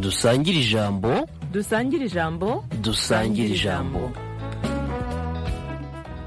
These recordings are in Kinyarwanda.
dusangire ijambo dusangire ijambo dusangire ijambo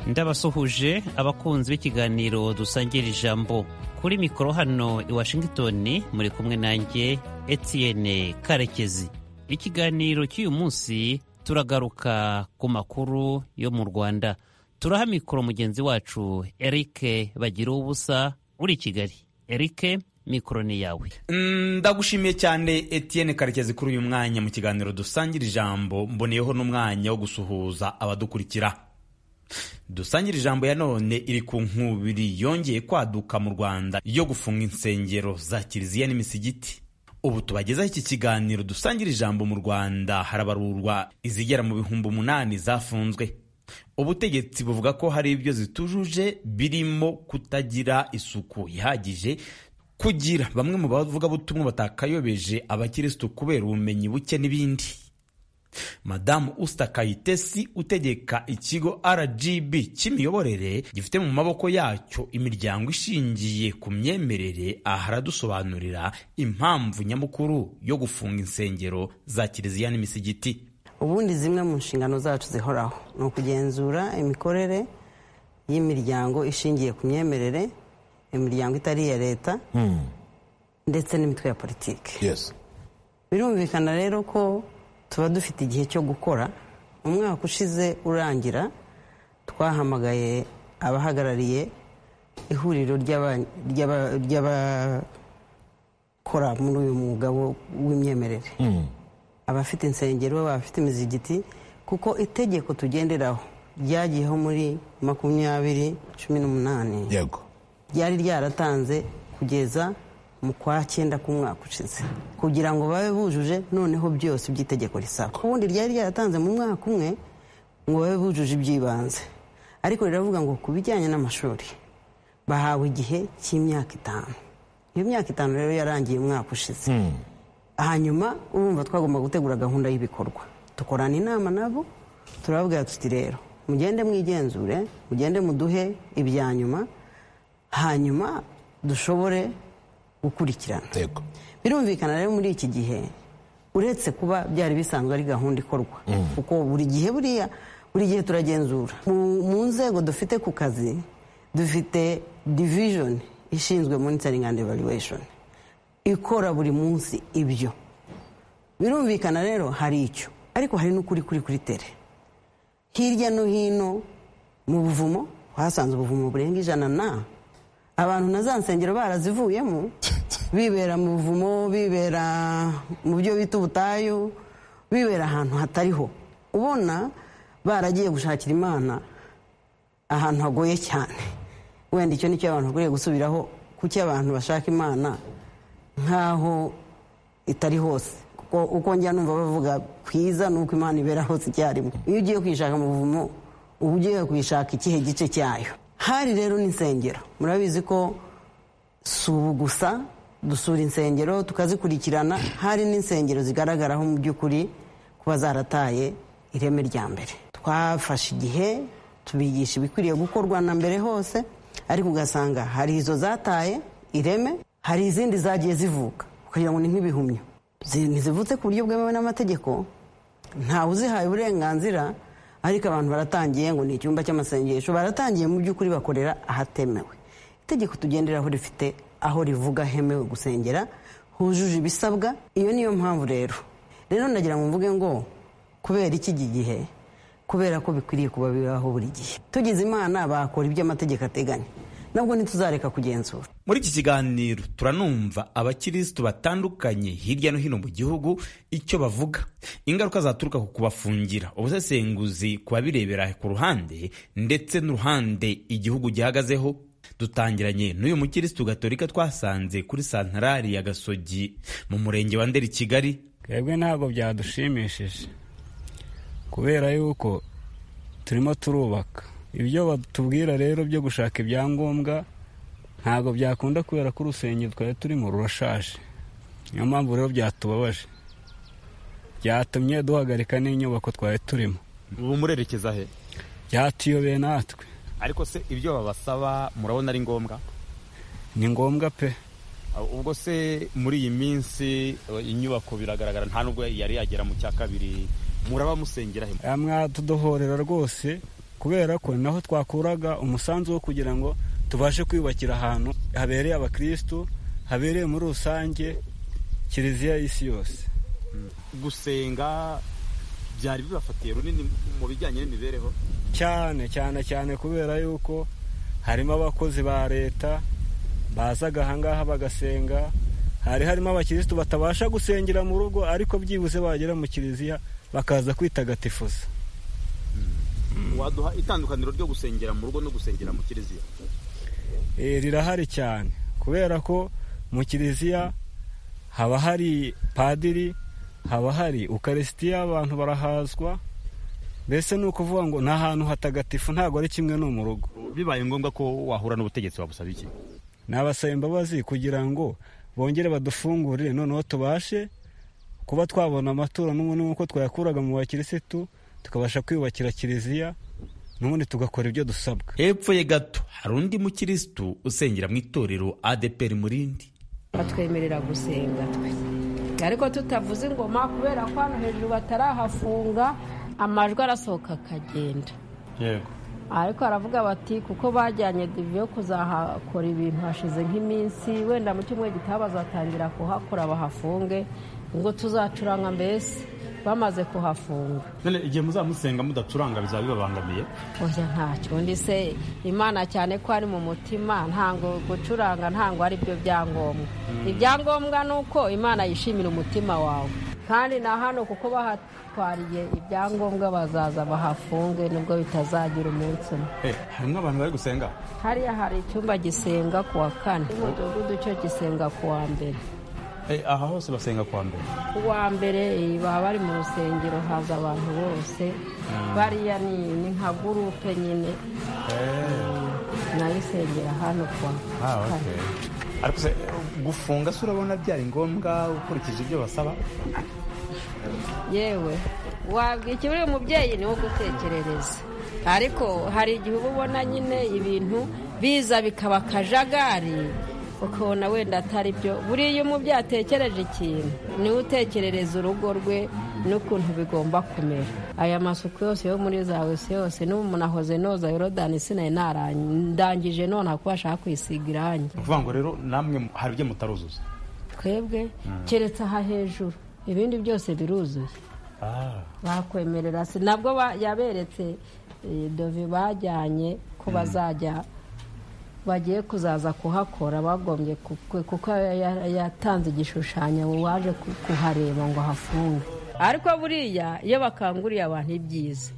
ndabasuhuje abakunzi b'ikiganiro dusangira ijambo kuri mikoro hano i washington muri kumwe nanjye etienne karekezi ikiganiro cy'uyu munsi turagaruka ku makuru yo mu rwanda turaha mikoro mugenzi wacu eric bagira ubusa uri i kigali eric mikoro ni yawe ndagushimiye cyane etienne karekezi kuri uyu mwanya mu kiganiro dusangira ijambo mboneyeho n'umwanya wo gusuhuza abadukurikira dusangira ijambo ya none iri ku nkubiri yongeye kwaduka mu rwanda yo gufunga insengero za kiliziya n'imisigiti ubu tubagezaho iki kiganiro dusangira ijambo mu rwanda harabarurwa izigera mu bihumbi umunani zafunzwe ubutegetsi buvuga ko hari ibyo zitujuje birimo kutagira isuku ihagije kugira bamwe mu bavugabutumwa batakayobeje abakirisitu kubera ubumenyi buke n'ibindi madamu usita kayitesi utegeka ikigo rgb cy'imiyoborere gifite mu maboko yacyo imiryango ishingiye ku myemerere aha aradusobanurira impamvu nyamukuru yo gufunga insengero za kiliziya n'imisigiti ubundi zimwe mu nshingano zacu zihoraho ni ukugenzura imikorere y'imiryango ishingiye ku myemerere imiryango itari iya leta ndetse n'imitwe ya politiki birumvikana rero ko tuba dufite igihe cyo gukora umwaka ushize urangira twahamagaye abahagarariye ihuriro ry'abakora muri uyu mwuga w'imyemerere abafite insengero abafite imizigiti kuko itegeko tugenderaho ryagiyeho muri makumyabiri cumi n'umunani ryari ryaratanze kugeza mu kwa cyenda k'umwaka ushize kugira ngo babe bujuje noneho byose by'itegeko risaba ubundi ryari ryaratanze mu mwaka umwe ngo babe bujuje iby'ibanze ariko riravuga ngo ku bijyanye n'amashuri bahawe igihe cy'imyaka itanu iyo myaka itanu rero yarangiye umwaka ushize hanyuma urumva twagomba gutegura gahunda y'ibikorwa dukorana inama nabo turababwira tuti rero mugende mwigenzure mugende muduhe ibya nyuma hanyuma dushobore gukurikirana birumvikana rero muri iki gihe uretse kuba byari bisanzwe ari gahunda ikorwa kuko buri gihe buriya buri gihe turagenzura mu nzego dufite ku kazi dufite division ishinzwe monitoring and evaluation ikora buri munsi ibyo birumvikana rero hari icyo ariko hari n'ukuri kuri kuri tere hirya no hino mu buvumo hasanze ubuvumo burenga ijana na abantu na za nsengero barazivuyemo bibera mu buvumo bibera mu byo bita ubutayu bibera ahantu hatariho ubona baragiye gushakira imana ahantu hagoye cyane wenda icyo nicyo abantu bakwiriye gusubiraho kuki abantu bashaka imana nk'aho itari hose kuko uko njya numva bavuga kwiza ni uko imana ibera hose icyarimwe iyo ugiye kuyishaka mu buvumo uba ugiye kuyishaka ikihe gice cyayo hari rero n'insengero murabizi ko si ubu gusa dusura insengero tukazikurikirana hari n'insengero zigaragaraho mu by'ukuri kuba zarataye ireme rya mbere twafashe igihe tubigisha ibikwiriye gukorwa na mbere hose ariko ugasanga hari izo zataye ireme hari izindi zagiye zivuka kugira ngo ni nk'ibihumyo ntizivutse ku buryo bwemewe n'amategeko ntawe uzihaye uburenganzira ariko abantu baratangiye ngo ni icyumba cy'amasengesho baratangiye mu by'ukuri bakorera ahatemewe itegeko tugenderaho rifite aho rivuga hemewe gusengera hujuje ibisabwa iyo niyo mpamvu rero rero ndagira ngo mvuge ngo kubera iki gihe kubera ko bikwiriye kuba bibaho buri gihe tugize imana bakora ibyo amategeko ateganya nabwo ntituzareka kugenzura muri iki kiganiro turanumva abakirisitu batandukanye hirya no hino mu gihugu icyo bavuga ingaruka zaturuka ku kubafungira ubusesenguzi ku babirebera ku ruhande ndetse n'uruhande igihugu gihagazeho dutangiranye n'uyu mukirisitu gatolika twasanze kuri santarari ya gasogi mu murenge wa nderi kigali twebwe ntabwo byadushimishije kubera yuko turimo turubaka ibyo batubwira rero byo gushaka ibyangombwa ntabwo byakunda kubera ko urusengero twari turimo rurashaje niyo mpamvu rero byatubabaje byatumye duhagarika n'inyubako twari turimo ubu murerekeza he byatuyobeye natwe ariko se ibyo babasaba murabona ari ngombwa ni ngombwa pe ubwo se muri iyi minsi inyubako biragaragara nta nubwo yari yagera mu cya kabiri muraba musengera he mwatudohorera rwose kubera ko naho twakuraga umusanzu wo kugira ngo tubashe kwiyubakira ahantu habereye abakirisitu habereye muri rusange kiliziya y'isi yose gusenga byari bibafatiye runini mu bijyanye n'imibereho cyane cyane cyane kubera yuko harimo abakozi ba leta bazaga ahangaha bagasenga hari harimo abakirisitu batabasha gusengera mu rugo ariko byibuze bagera mu kiliziya bakaza kwitagatifuza waduha itandukaniro ryo gusengera mu rugo no gusengera mu kiliziya Eh, rirahari cyane kubera ko mu kiliziya haba hari padiri haba hari ukarisitiya abantu barahazwa mbese ni ukuvuga ngo ni ahantu hatagatifu ntabwo ari kimwe no mu rugo bibaye ngombwa ko wahura n'ubutegetsi wabusaba iki nabasaba imbabazi kugira ngo bongere badufungurire noneho tubashe kuba twabona amatora n'ubundi nk'uko twayakuraga mu bakirisitu tukabasha kwiyubakira kiliziya n'ubundi tugakora ibyo dusabwa hepfo ye gato hari undi mukirisitu usengera mu itorero adeperi murindi batwemerera gusenga twe ariko tutavuze ingoma kubera ko hano hejuru batarahafunga amajwi arasohoka akagenda yego ariko baravuga bati kuko bajyanye divi yo kuzahakora ibintu hashize nk'iminsi wenda mu cyumweru gitaha bazatangira kuhakora bahafunge ngo tuzacuranga mbese bamaze kuhafunga none igihe muzamusenga mudacuranga bizaba bibabangamiye oya ntacyo undi se imana cyane ko ari mu mutima ntango gucuranga ntango ari byo byangombwa ibyangombwa ni uko imana yishimira umutima wawe kandi na hano kuko bahatwariye ibyangombwa bazaza bahafunge nubwo bitazagira umunsi umwe harimo abantu bari gusenga hariya hari icyumba gisenga ku wa kane umudugudu cyo gisenga ku wa mbere Eh, aha hose basenga kwa mbere uwa mbere eh, baba bari mu rusengero haza abantu bose bariya ni ni nka gurupe nyine nayo isengera hano kwa Ah, okay. ariko se gufunga se urabona byari ngombwa ukurikije ibyo basaba yewe wabwira iki uriya mubyeyi niwo gutekerereza ariko hari igihe uba ubona nyine ibintu biza bikaba akajagari ukabona wenda atari byo buriya umubyeyi atekereje ikintu niwe utekerereza urugo rwe n'ukuntu bigomba kumera aya masuku yose yo muri za wese yose n'ubu umuntu ahoze noza yorodani sinari naranye ndangije none kuba ashaka kwisiga irangi ni ukuvuga ngo rero namwe hari ibyo mutaruzuza twebwe keretse aha hejuru ibindi byose biruzuye bakwemerera si nabwo ba- yaberetse eh, dove bajyanye ko bazajya bagiye kuzaza kuhakora bagombye ku- kuko ya- ya- yatanze igishushanyo ngo waje ku- kuhareba ngo hafunge ariko buriya iyo bakanguriye abantu ibyiza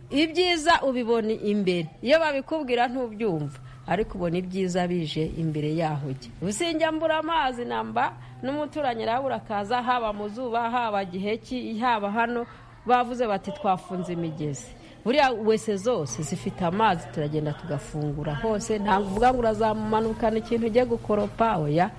ibyiza ubibona imbere iyo babikubwira ntubyumva ariko ubona ibyiza bije imbere yaho ujya ubusinjya mbura amazi namba n'umuturanyi arabura akaza haba mu zuba haba giheki haba hano bavuze bati twafunze imigezi buriya wese zose zifite amazi turagenda tugafungura hose ntabwo uvuga ngo urazamanukana ikintu ujye gukoropa oya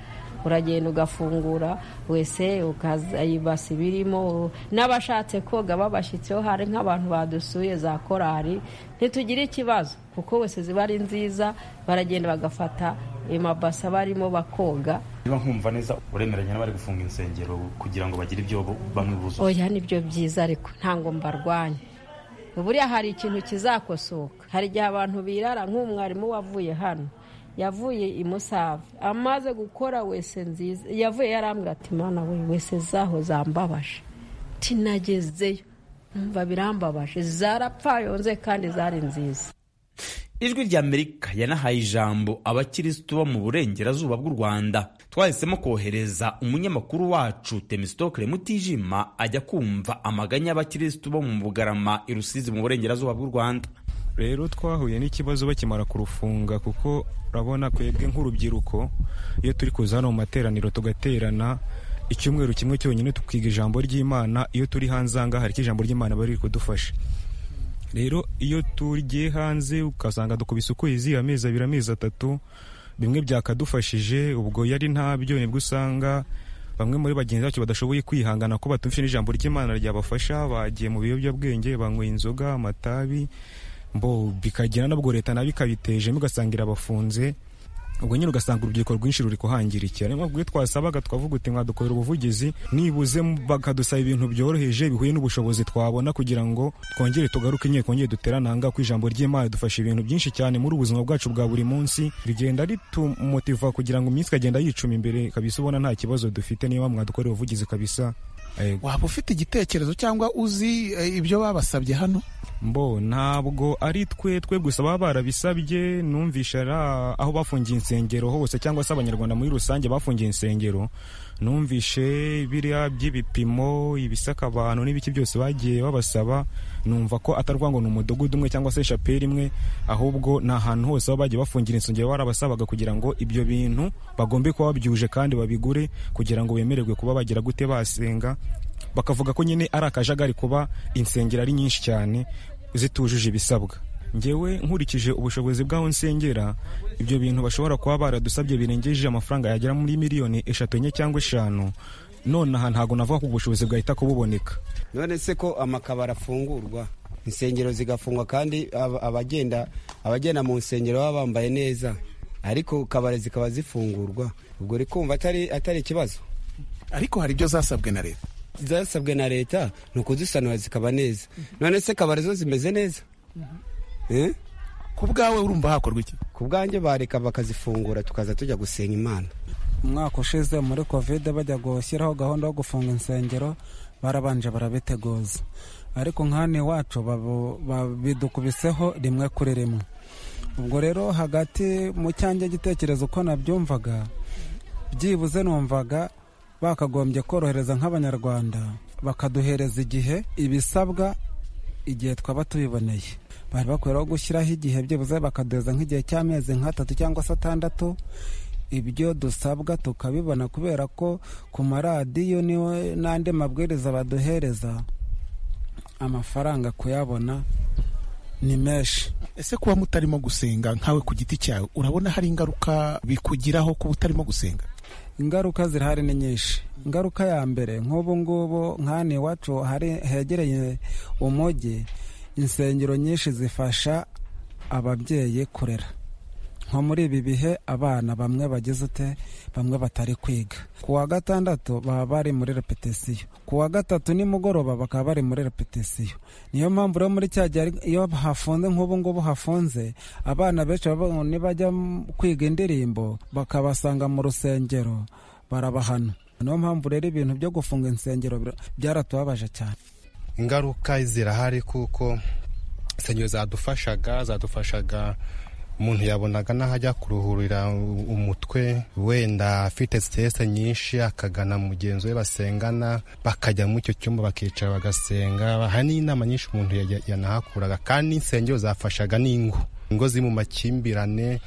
uragenda ugafungura wese ukazayibasa ibirimo n'abashatse koga babashyitseho hari nk'abantu badusuye za korari ntitugire ikibazo kuko wese ziba ari nziza baragenda bagafata amabasa barimo bakoga niba nkumva neza uremeranya n'abari gufunga insengero kugira ngo bagire ibyo bo- bamwe buzuza oya nibyo byiza ariko ntango mbarwanya buriya hari ikintu kizakosoka hari igihe abantu birara nk'umwarimu wavuye hano yavuye i musave amaze gukora wese nziza yavuye yarambwira ati mana we wese zaho zambabaje tinagezeyo numva birambabaje zarapfayonze kandi zari nziza ijwi rya amerika yanahaye ijambo abakirisitu bo mu burengerazuba bw'u rwanda twahisemo kohereza umunyamakuru wacu temisitokire mutijima ajya kumva amaganya y'abakirisitu bo mu bugarama i rusizi mu burengerazuba bw'u rwanda rero twahuye n'ikibazo bakimara kurufunga kuko urabona twebwe nk'urubyiruko iyo turi kuza hano mu materaniro tugaterana icyumweru kimwe cyonyine tukiga ijambo ry'imana iyo turi hanze aha ngaha hari icyo ijambo ry'imana bari kudufasha rero iyo tugiye hanze ugasanga dukubise ukwezi amezi abiri amezi atatu bimwe byakadufashije ubwo yari ntabyo nibwo usanga bamwe muri bagenzi bacu badashoboye kwihangana ko batumvise n'ijambo ry'imana ryabafasha bagiye mu biyobyabwenge banyweye inzoga amatabi mbo bikagira nabwo leta nayo ikabitejemo ugasanga irabafunze ubwo nyine ugasanga urubyiruko rwinshi ruri kuhangira iki niyo mpamvu iyo twasabaga twavuga uti mwadukorera ubuvugizi nibuze bakadusaba ibintu byoroheje bihuye n'ubushobozi twabona kugira ngo twongere tugaruke nyine twongere duterane aha ngaha ku ijambo ry'imana dufasha ibintu byinshi cyane muri ubuzima bwacu bwa buri munsi rigenda ritumotiva kugira ngo iminsi ikagenda yicuma imbere kabisa ubona nta kibazo dufite niyo mpamvu mwadukorera ubuvugizi kabisa Eh, waba ufite igitekerezo cyangwa uzi eh, ibyo babasabye hano mbo ntabwo ari twe twe gusa baba barabisabye numvisha ari a- aho bafungiye insengero hose cyangwa se abanyarwanda muri rusange bafungiye insengero numvishe biriya by'ibipimo ibisaka abantu n'ibiki byose bagiye babasaba numva ko atarwa ngo ni umudugudu umwe cyangwa se shaperi imwe ahubwo ni ahantu hose baba bagiye bafungira insengero barabasabaga kugira ngo ibyo bintu bagombe kuba babyujuje kandi babigure kugira ngo bemererwe kuba bagira gute basenga bakavuga ko nyine ari akajagari kuba insengero ari nyinshi cyane zitujuje ibisabwa ngewe nkurikije ubushobozi bw'aho nsengera ibyo bintu bashobora kuba baradusabye birengeje amafaranga yagera muri miliyoni eshatu enye cyangwa eshanu nonaha ntabwo navuga ko ubushobozi bwahita kububoneka none se ko amakabari afungurwa insengero zigafungwa kandi ab- abagenda abagenda mu nsengero baba bambaye neza ariko kabari zikaba zifungurwa ubwo uri kumva atari atari ikibazo ariko hari ibyo zasabwe na leta zasabwe na leta ni ukuzisanura zikaba neza none se kabari zo zimeze neza Eh? ku bwawe urumva hakorwa iki ku bwanjye bareka bakazifungura tukaza tujya gusenga imana umwaka ushize muri kovide bajya gushyiraho gahunda yo gufunga insengero barabanje barabiteguza ariko nk'hano iwacu babu- babidukubiseho rimwe kuri rimwe ubwo rero hagati mu cyanjye igitekerezo uko nabyumvaga byibuze numvaga bakagombye korohereza nk'abanyarwanda bakaduhereza igihe ibisabwa igihe twaba tubiboneye bari bakwiriyeho gushyiraho igihe byibuze bakaduhereza nk'igihe cy'amezi nk'atatu cyangwa se atandatu ibyo dusabwa tukabibona kubera ko ku maradiyo niwe n'andi mabwiriza baduhereza amafaranga kuyabona ni menshi ese kuba mutarimo gusenga nkawe ku giti cyawe urabona hari ingaruka bikugiraho kuba utarimo gusenga ingaruka zirahari ni nyinshi ingaruka ya mbere nk'ubu ngubu nk'ahano iwacu hari hegereye umujyi insengero nyinshi zifasha ababyeyi kurera nko muri ibi bihe abana bamwe bagize ute bamwe batari kwiga ku wa gatandatu baba bari muri repetisiyo ku wa gatatu nimugoroba bakaba bari muri repetisiyo niyo mpamvu rero muri cya gihe ari- iyo hafunze nk'ubu ngubu hafunze abana benshi baba- nibajya m- kwiga indirimbo bakabasanga mu rusengero barabahana niyo mpamvu rero ibintu byo gufunga insengero bir- byaratubabaje cyane ingaruka zirahari kuko insengero zadufashaga zadufashaga umuntu yabonaga n'aho ajya kuruhurira u- umutwe wenda afite sitese nyinshi akagana mugenzi we basengana bakajya muri icyo cyumba bakicara bagasenga hari n'inama nyinshi umuntu yajya- yanahakuraga kandi insengero zafashaga n'ingo ingo ziri mu makimbirane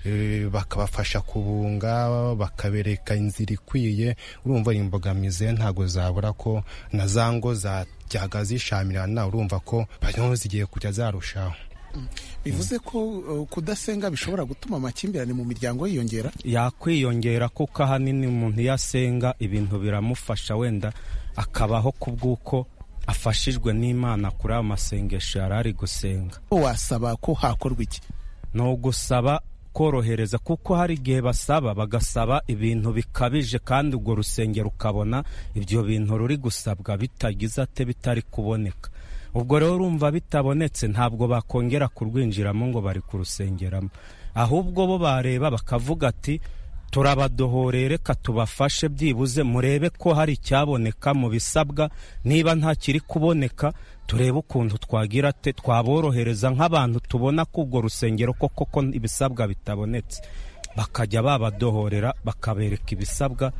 eh, bakabafasha kubunga bakabereka inzira ikwiye urumva ari imbogamizi ntabwo zabura ko na za ngo zajyaga zishamirana urumva ko naho zigiye kujya zarushaho bivuze ko uh, kudasenga bishobora gutuma amakimbirane mu miryango yiyongera yakwiyongera kuko ahanini umuntu iyo asenga ibintu biramufasha wenda akabaho ku bw'uko afashijwe n'imana kuri ayo masengesho yari ari gusenga wasaba ko hakorwa iki ni ugusaba korohereza kuko hari igihe basaba bagasaba ibintu bikabije kandi urwo rusengero ukabona ibyo bintu ruri gusabwa bitagize ate bitari kuboneka ubwo rero urumva bitabonetse ntabwo bakongera kurwinjiramo ngo bari kurusengeramo ahubwo bo bareba bakavuga ati turabadohoreye reka tubafashe byibuze murebe ko hari icyaboneka mu bisabwa niba nta kiri kuboneka turebe ukuntu twagira te twaborohereza nk'abantu tubona ko urwo rusengero ko koko ibisabwa bitabonetse bakajya babadohorera bakabereka ibisabwa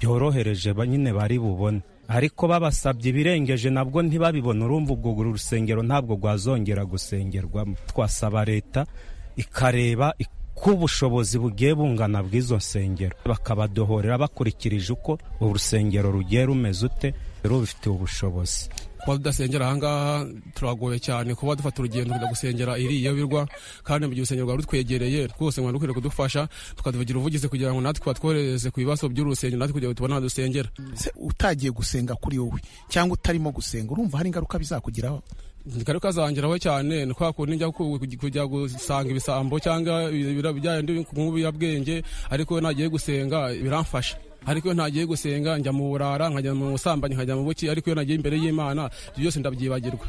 byorohereje ba- nyine bari bubone ariko babasabye ibirengeje nabwo ntibabibona urumva ubwo uru rusengero ntabwo rwazongera gusengerwamo twasaba leta ikareba ik- ko ubushobozi bugiye bungana bw'izo nsengero bakabadohorera bakurikirije uko urusengero rugiye rumeze ute rubifitiye ubushobozi kuba tudasengera ahangaha turagoye cyane kuba dufata urugendo kujya gusengera iriya birwa kandi mu gihe urusengero rwari rutwegereye rwose mwari rukwiriye kudufasha tukaduvugira ubuvugizi kugira ngo natwe twatworohereze ku bibazo by'urusengero natwe kugira ngo tubone aho dusengera utagiye gusenga kuri wowe cyangwa utarimo gusenga urumva hari ingaruka bizakugiraho kari kazangiraho cyane ni kwa kundi njya ku- kujya gusanga ibisambo cyangwa bijyanye nk'ubuyabwenge ariko nagiye gusenga biramfasha ariko iyo ntagiye gusenga njya mu burara nkajya mu busambanyi nkajya mu buki ariko iyo nagiye imbere y'imana ibyo byose ndabyibagirwa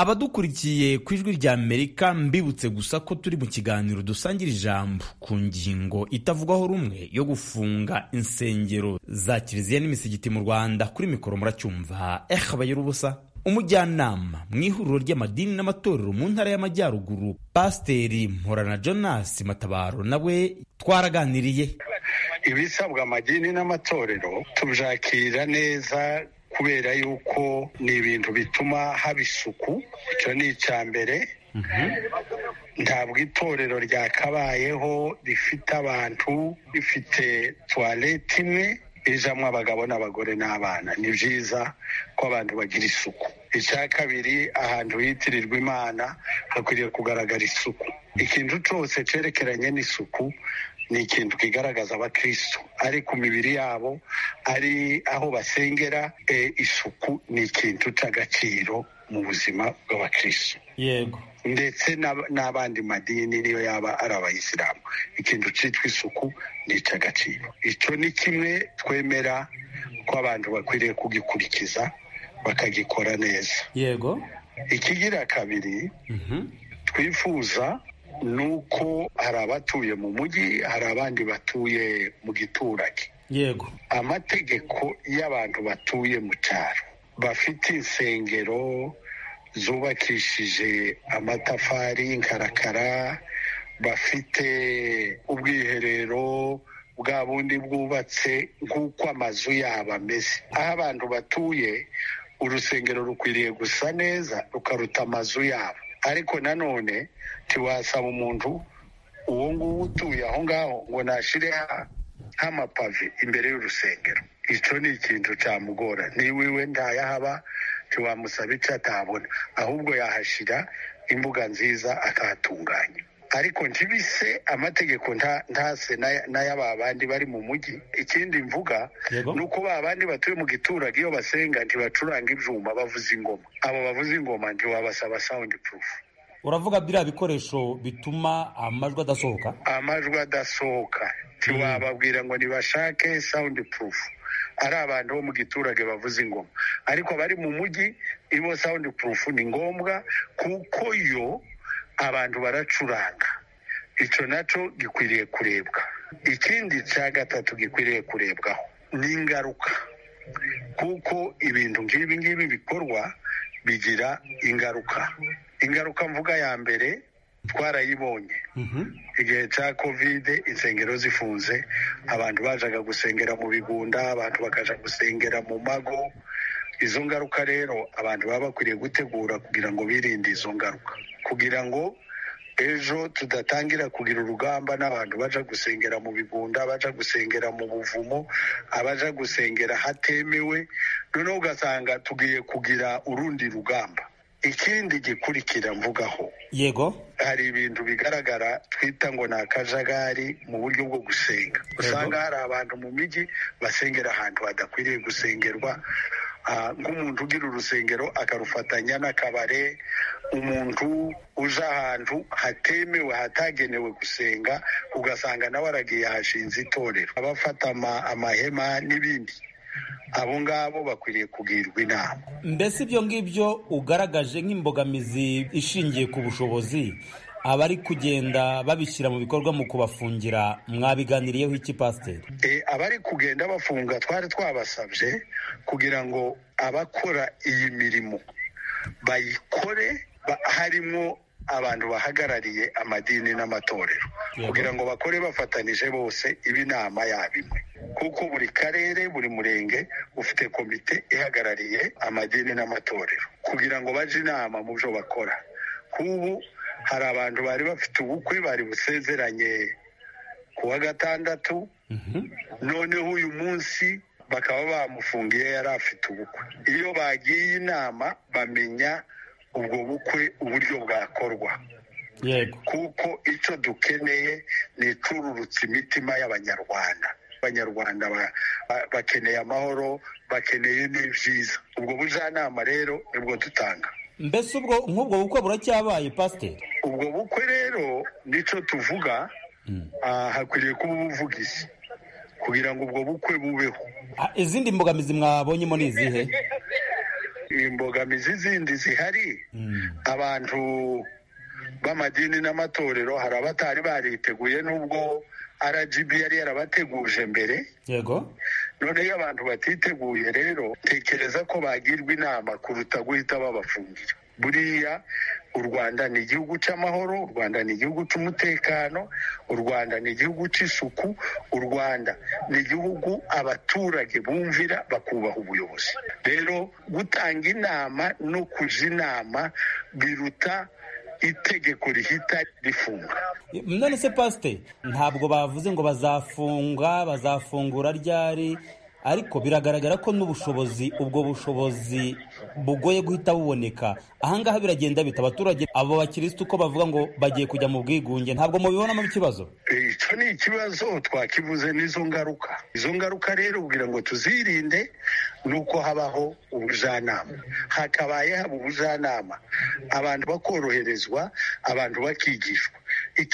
abadukurikiye ku ijwi rya amerika mbibutse gusa ko turi mu kiganiro dusangira ijambo ku ngingo itavugwaho rumwe yo gufunga insengero za kiliziya n'imisigiti mu rwanda kuri mikoro muracyumva eh abayira ubusa umujyanama mu ihuriro ry'amadini n'amatorero mu ntara y'amajyaruguru pasiteri mporana jonas matabaro nawe twaraganiriye ibisabwa amadini n'amatorero tubyakira neza kubera yuko ni ibintu bituma haba isuku icyo ni icya mbere ntabwo itorero ryakabayeho rifite abantu rifite tuwarete imwe ijamo abagabo n'abagore n'abana ni byiza ko abantu bagira isuku icya kabiri ahantu hitirirwa imana hakwiriye kugaragara isuku ikintu cyose cyerekeranye n'isuku ni ikintu kigaragaza abakristo ari ku mibiri yabo ari aho basengera e, isuku ni ikintu cy'agaciro mu buzima bw'abakristo yego ndetse n'ab- n'abandi madini niyo yaba ari abayisilamu ikintu cyitwa isuku ni icy'agaciro icyo ni kimwe twemera ko abantu bakwiriye kugikurikiza bakagikora neza yego ikigira kabiri twifuza ni uko hari abatuye mu mujyi hari abandi batuye mu giturage yego amategeko y'abantu batuye mu cyaro bafite insengero zubakishije amatafari y'inkarakara bafite ubwiherero bwa bundi bwubatse nk'uko amazu yabo ameze aho abantu batuye urusengero rukwiriye gusa neza rukaruta amazu yabo ariko nanone ntiwasaba umuntu uwo nguwo utuye aho ngaho ngo nashire ha- nk'amapave imbere y'urusengero icyo ni ikintu cyamugora niba iwe ntayahaba ntiwamusaba icyo atabona ahubwo yahashyira imbuga nziza akahatunganya ariko ntibise amategeko nta- ntase n'aya- n'aya ba bandi bari mu mujyi ikindi mvuga ni uko ba bandi batuye mu giturage iyo basenga ntibacuranga ibyuma bavuza ingoma abo bavuza ingoma ntiwabasaba sawundi purufu uravuga biriya bikoresho bituma amajwi adasohoka amajwi adasohoka ntiwababwira ngo ntibashake sound proof ari abantu bo mu giturage bavuza ingoma ariko abari mu mujyi ibo sound proof ni ngombwa kuko yo abantu baracuranga icyo nacyo gikwiriye kurebwa ikindi cya gatatu gikwiriye kurebwaho ni ingaruka kuko ibintu nk'ibi ngibi bikorwa bigira ingaruka ingaruka mvuga ya mbere twarayibonye igihe cya kovide insengero zifunze abantu bajaga gusengera mu bigunda abantu bakaja gusengera mu mago izo ngaruka rero abantu baba bakwiriye gutegura kugira ngo birinde izo ngaruka kugira ngo ejo tudatangira kugira urugamba n'abantu baja gusengera mu bigunda baja gusengera mu buvumo abaja gusengera hatemewe noneho ugasanga tugiye kugira urundi rugamba ikindi gikurikira mvugaho yego hari ibintu bigaragara twita ngo ni akajagari mu buryo bwo gusenga usanga hari abantu mu mijyi basengera ahantu hadakwiriye gusengerwa Ah, nk'umuntu ugira urusengero akarufatanya n'akabare umuntu uje ahantu hatemewe hatagenewe gusenga ugasanga nawe aragiye ahashinze itorero abafata ama- amahema n'ibindi abo ngabo bakwiriye kugirwa inama mbese ibyo ngibyo ugaragaje nk'imbogamizi ishingiye ku bushobozi abari kugenda babishyira mu bikorwa mu kubafungira mwabiganiriyeho iki pasiteri E, abari kugenda bafunga twari twabasabye kugira ngo abakora iyi mirimo bayikore ba- harimo abantu bahagarariye amadini n'amatorero kugira ngo bakore bafatanije bose iba inama yaba imwe kuko buri karere buri murenge ufite komite ihagarariye amadini n'amatorero kugira ngo baje inama mu byo bakora k'ubu hari abantu bari bafite ubukwe bari busezeranye ku wa gatandatu noneho uyu munsi bakaba bamufungiye yari afite ubukwe iyo bagiye inama bamenya ubwo bukwe uburyo bwakorwa yego kuko icyo dukeneye ni icururutsa imitima y'abanyarwanda abanyarwanda ba- ba- bakeneye amahoro bakeneye n'ibyiza ubwo bujyanama rero nibwo dutanga mbese ubwo nk'ubwo bukwe buracyabaye pasiteri ubwo bukwe rero nicyo tuvuga ah, hakwiriye kuba ubuvugizi kugira ngo ubwo bukwe bubeho Ah, izindi mbogamizi mwabonyemo ni izihe imbogamizi zindi zihari abantu b'amadini n'amatorero hari abatari bariteguye n'ubwo rgb yari yarabateguje mbere yego none iyo abantu batiteguye rero tekereza ko bagirwa inama kuruta guhita babafungira buriya u rwanda ni igihugu cy'amahoro u rwanda ni igihugu cy'umutekano u rwanda ni igihugu cy'isuku u rwanda ni igihugu abaturage bumvira bakubaha ubuyobozi rero gutanga inama no kujya inama biruta itegeko rihita rifunga none se pasiteri ntabwo bavuze ngo bazafunga bazafungura ryari ariko biragaragara ko n'ubushobozi ubwo bushobozi bugoye guhita buboneka ahangaha biragenda bita abaturage abo bakirisitu ko bavuga ngo bagiye kujya mu bwigunge ntabwo mubibonamo ikibazo icyo ni ikibazo twakivuze n'izo ngaruka izo ngaruka rero kugira ngo tuzirinde ni uko habaho ubujyanama hakabaye haba ubujyanama abantu bakoroherezwa abantu bakigishwa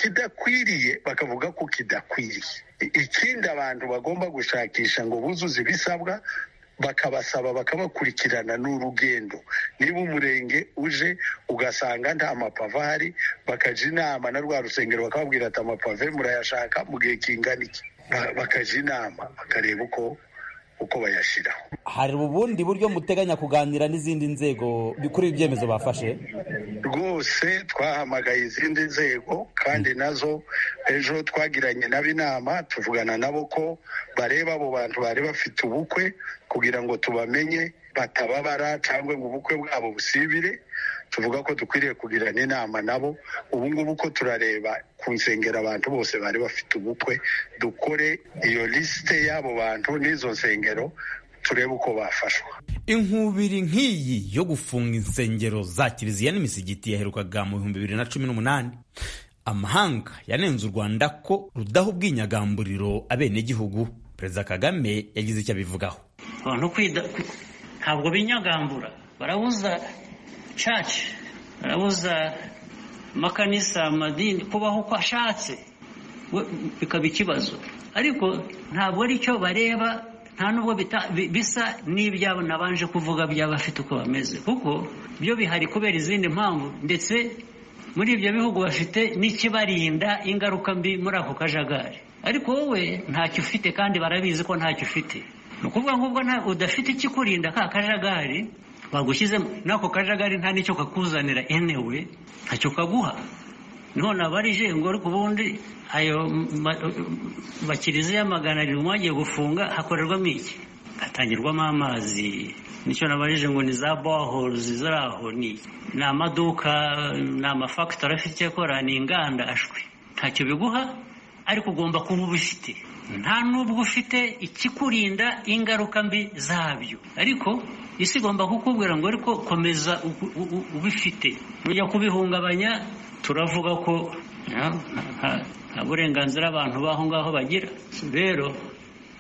ikidakwiriye bakavuga ko kidakwiriye I- ikindi abantu bagomba gushakisha ngo buzuze ibisabwa bakabasaba bakabakurikirana n'urugendo niba umurenge uje ugasanga nta mapave ahari bakajya inama na rwa rusengero bakababwira ati amapave murayashaka mu gihe kingana iki Ba- bakajya inama bakareba uko uko bayashyiraho hari ubundi buryo muteganya kuganira n'izindi nzego kuri ibi byemezo bafashe rwose twahamagaye izindi nzego kandi nazo ejo twagiranye nabo inama tuvugana nabo ko bareba abo bantu bari bafite ubukwe kugira ngo tubamenye batababara cyangwa ngo ubukwe bwabo busibire tuvuga ko dukwiriye kugirana inama nabo ubu ngubu ko turareba ku nsengero abantu bose bari bafite ubukwe dukore iyo lisite y'abo bantu n'izo nsengero turebe uko bafashwa inkubiri nk'iyi yo gufunga insengero za kiliziya n'imisigiti yaherukaga mu bihumbi bibiri na cumi n'umunani amahanga yanenze u rwanda ko rudaha ubwinyagamburiro abenegihugu perezida kagame yagize icyo abivugaho abantu kwida ntabwo binyagambura barabuza caci barabuza amakanisa amadini kubaho uko ashatse we- bikaba ikibazo ariko ntabwo ari cyo bareba nta nubwo bita- bi- bisa n'ibyabo nabanje kuvuga by'abafite uko bameze kuko byo bihari kubera izindi mpamvu ndetse muri ibyo bihugu bafite n'ikibarinda ingaruka mbi muri ako kajagari ariko wowe ntacyo ufite kandi barabizi ko ntacyo ufite ni ukuvuga ngo ubwo nta- udafite ikikurinda ka kajagari bagushyizemo n'ako kajagari nta n'icyo kakuzanira enewe ntacyo kaguha none abarije ngo ariko ubundi ayo ma- makiliziya magana arindwi mwagiye gufunga hakorerwamo iki hatangirwamo amazi nicyo nabarije ngo ni za bohors ziri aho ni ni amaduka ni amafagitori afite icyo akora ni inganda ashwi ntacyo biguha ariko ugomba kuba ubifite nta n'ubwo ufite ikikurinda ingaruka mbi zabyo ariko isi igomba kukubwira ngo ariko komeza u- u- u- ubifite nujya kubihungabanya turavuga ko ah, nta- nta burenganzira abantu b'aho ngaho bagira rero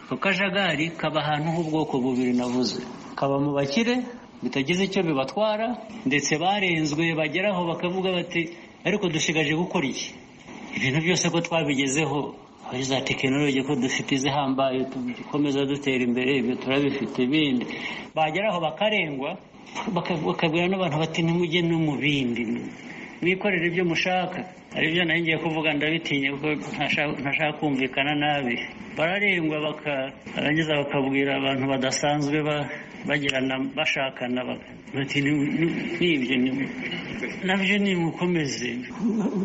ako kajagari kaba ahantu h'ubwoko bubiri navuze kaba mu bakire bitagize icyo bibatwara ndetse barenzwe bageraho bakavuga bati ariko dushigaje gukora iki ibintu byose ko twabigezeho hari za tekinoloji ko dufite izihambaye dukomeza dutera imbere ibyo turabifite ibindi bageraho bakarengwa baka- bakabwira n'abantu bati nimujye no mu bindi mwikorere ibyo mushaka aribyo nari ngiye kuvuga ndabitinya kuko ntashaka ntashaka kumvikana nabi bararengwa baka- barangiza bakabwira abantu badasanzwe ba- bagirana bashakana baka- bati "Ni- ni- n'ibyo ni- nabyo ni mukomeze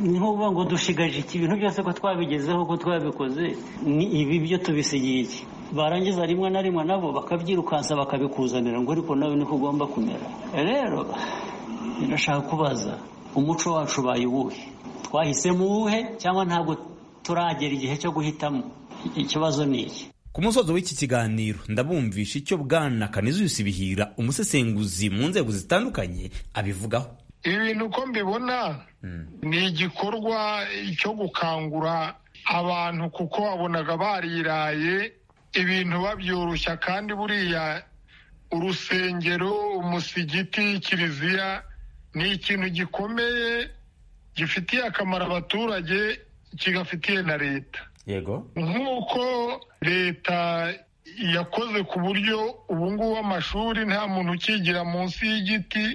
ni ukuvuga ngo dushigaje iki ibintu byose ko twabigezeho ko twabikoze ni ibi byo tubisigiye iki barangiza rimwe na rimwe nabo bakabyirukansa bakabikuzanira ngo ariko nawe niko ugomba kumera rero ndashaka kubaza umuco wacu ubaye uwuhe twahisemo uwuhe cyangwa ntabwo turagera igihe cyo guhitamo ikibazo ni iki ku musozo w'iki kiganiro ndabumvisha icyo bwana kanizuyusi bihira umusesenguzi mu nzego zitandukanye abivugaho ibintu uko mbibona ni igikorwa cyo gukangura abantu kuko wabonaga bariraye ibintu babyoroshya kandi buriya urusengero umusigiti kiliziya ni ikintu gikomeye gifitiye akamaro abaturage kigafitiye na leta yego nk'uko leta yakoze ku buryo ubu ngubu amashuri nta muntu ukigira munsi y'igiti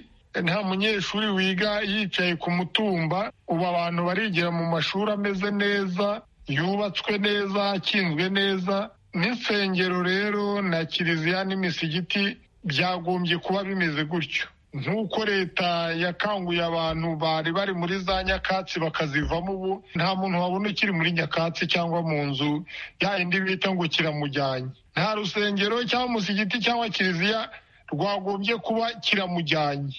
nta munyeshuri wiga yicaye ku mutumba ubu abantu barigira mu mashuri ameze neza yubatswe neza akinzwe neza n'insengero rero na kiliziya n'imisigiti byagombye kuba bimeze gutyo nk'uko leta yakanguye abantu bari bari muri za nyakatsi bakazivamo ubu nta muntu wabona ukiri muri nyakatsi cyangwa mu nzu ya indi bita ngo kiramujyanye nta rusengero cyangwa umusigiti cyangwa kiliziya rwagombye kuba kiramujyanye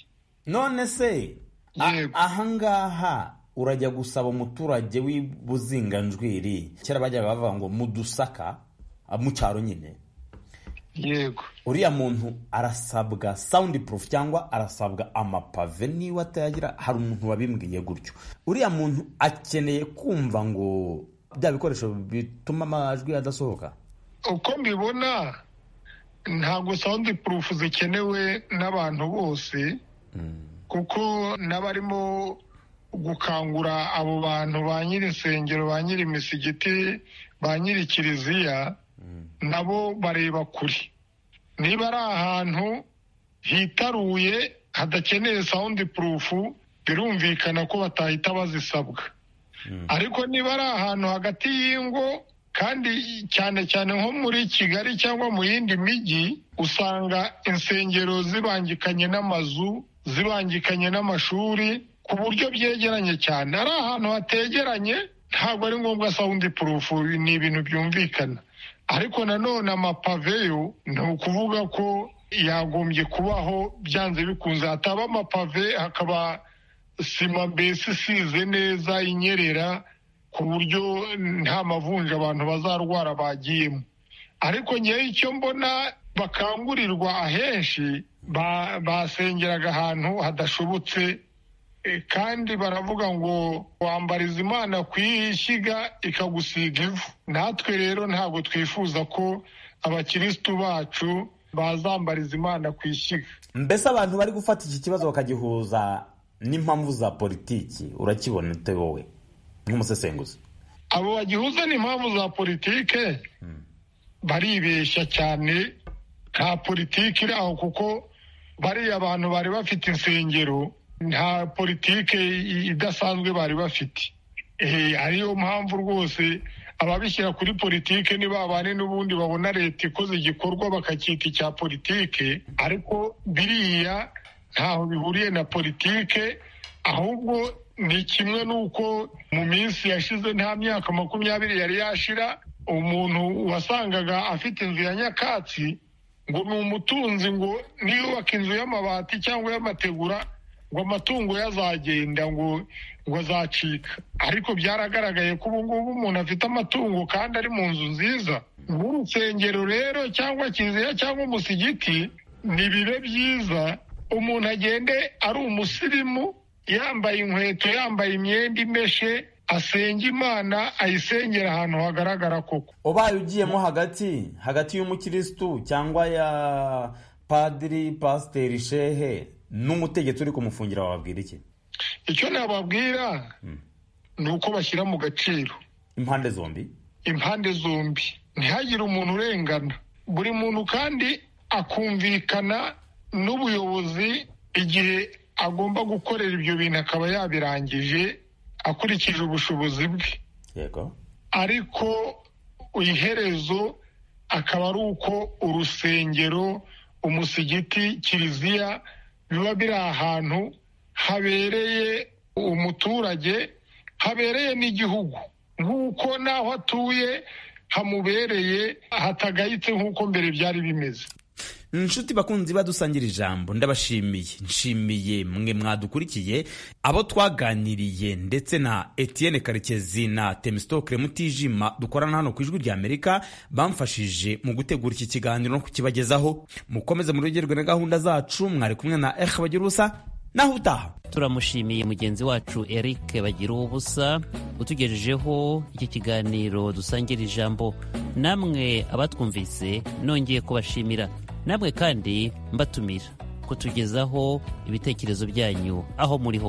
none se a- ahangaha urajya gusaba umuturage w'ibuzinganjwiri kera bajyaga bavuga ngo mudusaka mu cyaro nyine yego uriya muntu arasabwa sound proof cyangwa arasabwa amapave niba atayagira hari umuntu wabimbwiye gutyo uriya muntu akeneye kumva ngo bya bikoresho bituma amajwi adasohoka uko mbibona ntabwo sound proof zikenewe n'abantu bose kuko n'abarimo gukangura abo bantu ba nyiri insengero ba nyiri imisigiti ba nyiri kiliziya nabo bareba kure niba ari ahantu hitaruye hadakeneye sound proof birumvikana ko batahita bazisabwa ariko niba ari ahantu hagati y'ingo kandi cyane cyane nko muri kigali cyangwa mu yindi mijyi usanga insengero zibangikanye n'amazu zibangikanye n'amashuri ku buryo byegeranye cyane ari ahantu hategeranye ntabwo ari ngombwa sound proof ni ibintu byumvikana ariko nanone amapave yo ni ukuvuga ko yagombye kubaho byanze bikunze hataba amapave hakaba sima mbese isize neza inyerera ku buryo nta mavunja abantu bazarwara bagiyemo ariko ngewe icyo mbona bakangurirwa ahenshi ba- basengeraga ahantu hadashobotse eh, kandi baravuga ngo wambariza imana ku ishyiga ikagusiga ivu natwe rero ntabwo twifuza ko abakirisitu bacu bazambariza imana ku ishyiga mbese abantu bari gufata iki kibazo bakagihuza n'impamvu za politiki urakibona ute wowe nk'umusesenguzi abo bagihuza n'impamvu za politike baribeshya cyane nta politiki iri aho kuko bariya abantu bari bafite insengero nta politike i- idasanzwe bari bafite Eh, ariyo mpamvu rwose ababishyira kuri politike ni babane n'ubundi babona leta ikoze igikorwa bakacyita icya politike ariko biriya ntaho bihuriye na politike ahubwo ni kimwe n'uko mu minsi yashize nta myaka makumyabiri yari yashira umuntu wasangaga afite inzu ya nyakatsi ngo ni umutunzi ngo niyubaka inzu y'amabati cyangwa y'amategura ngo amatungo ye azagenda ngo ngo azacika ariko byaragaragaye ko ubu ngubu umuntu afite amatungo kandi ari mu nzu nziza nk'urusengero rero cyangwa kiliziya cyangwa umusigiti ni bibe byiza umuntu agende ari umusirimu yambaye inkweto yambaye imyenda imeshe asenga imana ayisengera ahantu hagaragara koko ubaye ugiyemo hagati hagati y'umukirisitu cyangwa ya padiri pasiteri shehe n'umutegetsi uri kumufungira wababwira iki icyo nababwira ni uko bashyira mu gaciro impande zombi impande zombi ntihagire umuntu urengana buri muntu kandi akumvikana n'ubuyobozi igihe agomba gukorera ibyo bintu akaba yabirangije akurikije ubushobozi bwe yego ariko iherezo akaba ari uko urusengero umusigiti kiliziya biba biri ahantu habereye umuturage habereye n'igihugu nk'uko n'aho atuye hamubereye hatagayitse nk'uko mbere byari bimeze inshuti bakunzi badusangira ijambo ndabashimiye nshimiye mwe mwadukurikiye abo twaganiriye ndetse na etienne karekezi na temisitokire mutijima dukorana hano ku ijwi ry'amerika bamfashije mu gutegura iki kiganiro no kukibagezaho mukomeze muregerwe na gahunda zacu mwari kumwe na eha bagira ubusa naho utaha turamushimiye mugenzi wacu eric bagira ubusa utugejejeho iki kiganiro dusangira ijambo namwe abatwumvise nongeye kubashimira namwe kandi mbatumira kutugezaho ibitekerezo byanyu aho muri hose